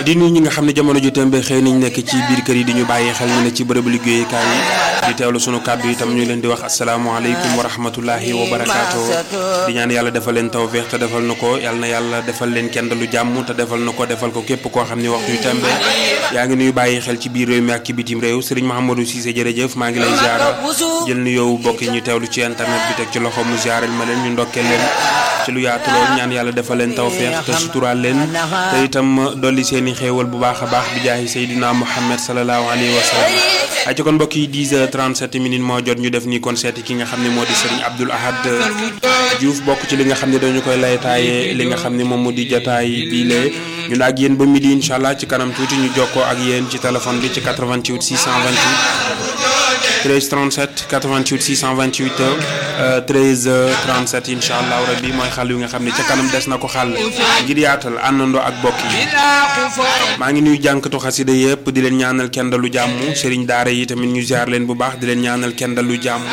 di nuyu ñi nga xam ne jamono ju tembe xëy nañ nekk ci biir kër yi di ñu bàyyi xel ñu ne ci bërëbu liggéeyukaay yi di teewlu sunu kàddu itam ñu leen di wax asalaamaaleykum wa rahmatullahi wa barakaatu di ñaan yàlla defal leen tawféex te defal na ko yàlla na yàlla defal leen kenn lu jàmm te defal na ko defal ko képp koo xam ne waxtu yu tembe yaa ngi nuyu bàyyi xel ci biir réew mi ak ci bitim réew Serigne Mahamadou Cissé jërëjëf maa ngi lay ziara jël nu yow bokk ñu teewlu ci internet bi teg ci loxo mu ziaral ma leen ñu ndokkee leen ci lu yaatu lool ñaan yàlla defal leen tawféex te suturaal leen te itam dolli seen i xéewal bu baax a baax bi jaahi Seydina Muhammad sallallahu alayhi wa sallam ay ci kon mbokk yi 10 heures 37 minutes moo jot ñu def nii kon seeti ki nga xam ne moo di Serigne Abdoul Ahad Diouf bokk ci li nga xam ne dañu koy laytaaye li nga xam ne moom moo di jotaay bii lee ñu ak yéen ba midi incha allah ci kanam tuuti ñu jokkoo ak yéen ci téléphone bi ci 88 628 13 37 88 628 13 37 incha allah rabbi mooy xal yu nga xam ne ca kanam des na ko xàll ngir yaatal àndandoo ak bokk yi maa ngi nuyu jànkatu xasida yëpp di leen ñaanal kenn dalu jàmm sëriñ daara yi tamit ñu ziar leen bu baax di leen ñaanal kenn dalu jàmm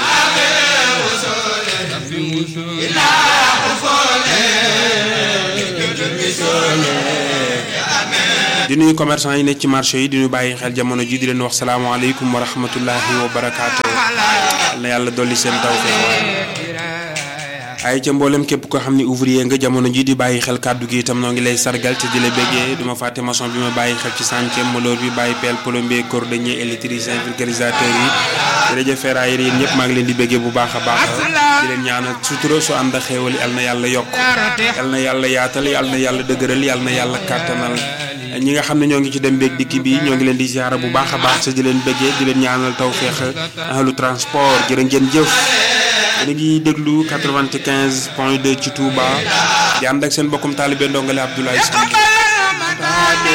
di nuyu commerçant yi nekk ci marché yi di ñu bàyyi xel jamono ji di leen wax salaamaaleykum wa rahmatullahi wa barakaatu na yàlla dolli seen tawfeex ay ca mboolem képp ko xam ne ouvrier nga jamono ji di bàyyi xel kàddu gi itam noo ngi lay sargal te di la béggee duma fàtte maçon bi ma bàyyi xel ci chantier moloor bi bàyyi pelle plombier cordonnier électricien vulgarisateur yi jërëjëf ferrailleur yi ñëpp maa ngi leen di béggee bu baax a baax di leen ñaanal sutura su ànd ak xéewal yal na yàlla yokk yal na yàlla yaatal yal na yàlla dëgëral yal na yàlla kàttanal ñi nga xam ne ñoo ngi ci dem beeg dikki bi ñoo ngi leen di ziara bu baax a baax te di leen béggee di leen ñaanal tawféex ahlu transport jërë ngeen jëf yéen a ngi déglu 95 point 2 ci Touba di ànd ak seen bokkum taalibe ndongale Abdoulaye Samb